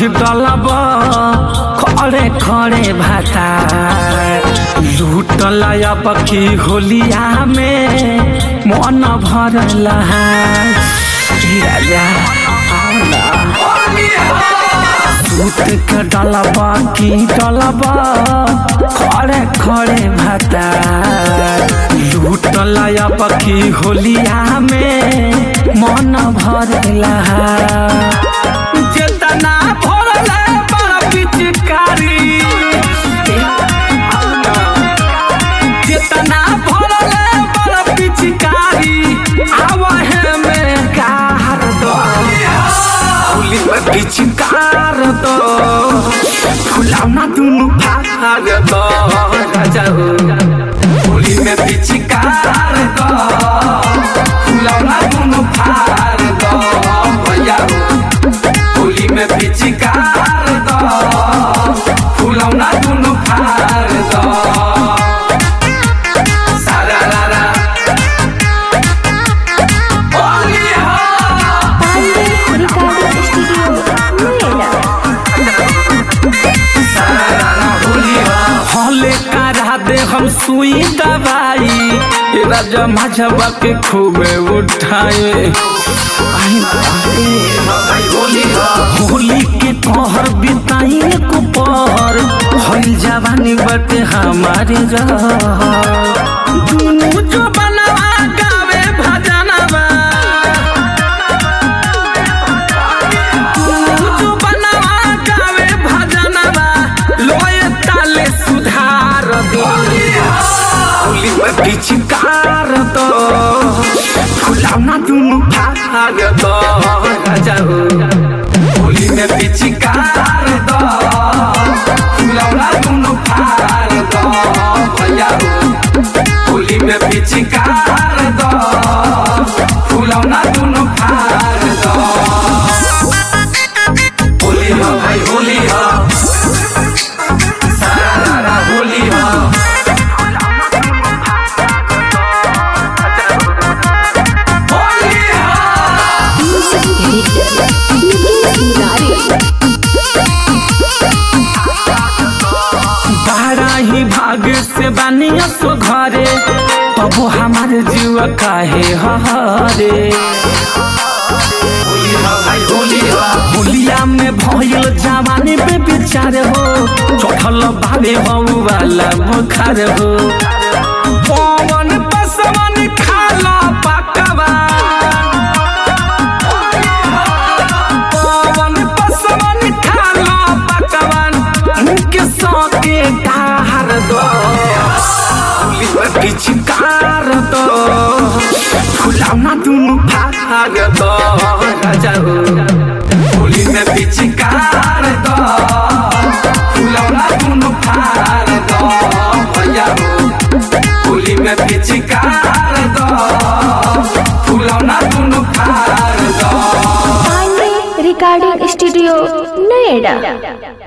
डलब खड़े खड़े भाता लूटल अब की होलिया में मन भरल राजा आओ ना सूत के डलब की डलब खड़े खड़े भाता लूटल अब की होलिया में मन भरला जेतना भरले बड़ पिचकारी जेतना भरले बड़ पिचकारी आवे में कार दो होली में पिचकार दो फुलावना दुनु फार दो राजा हो होली में पिचकार दो फुलावना दुनु फार दो भैया हो होली में पिचकार दो फुलावना दुनु फार दो सारा रा रा होली हो पांडे रिकॉर्डिंग स्टूडियो नोएडा हले करा दे हम सुई दवाई ये राजा माझवा के खूबे उठाए आई बाबे, होली के तोहर बिताई को पहर हई जवानी बटे हमारे दुनू जो बनवा गावे भजनवा तू बनवा गावे भजनवा लोए ताले सुधार दो होली में पिचकार दो फुलावना दुनु फार दो राजा हो होली में पिचकार दो फुलावना दुनु फार दो भैया हो होली में पिचकार दो फुलावना दुनु फार दो होली हो भाई होली हो सारा रारा होली हो होली हो बारा ही भाग से बानिया सो घरे तबो हमारे जीव काहे हरे होली हो भाई होली हो होलिया में भयल जवानी पे विचार हो चढ़ल भावे हो वाला बुखार हो पवन पसवन खाला पकवा पवन पसवन खाला पकवान उनके सौके डार दो पिचकार दो फुलावना दुनु फार दो राजा हो होली में पिचकार दो फुलावना दुनु फार दो भैया हो होली में पिचकार दो फुलावना दुनु फार दो पांडे रिकॉर्डिंग स्टूडियो नोएडा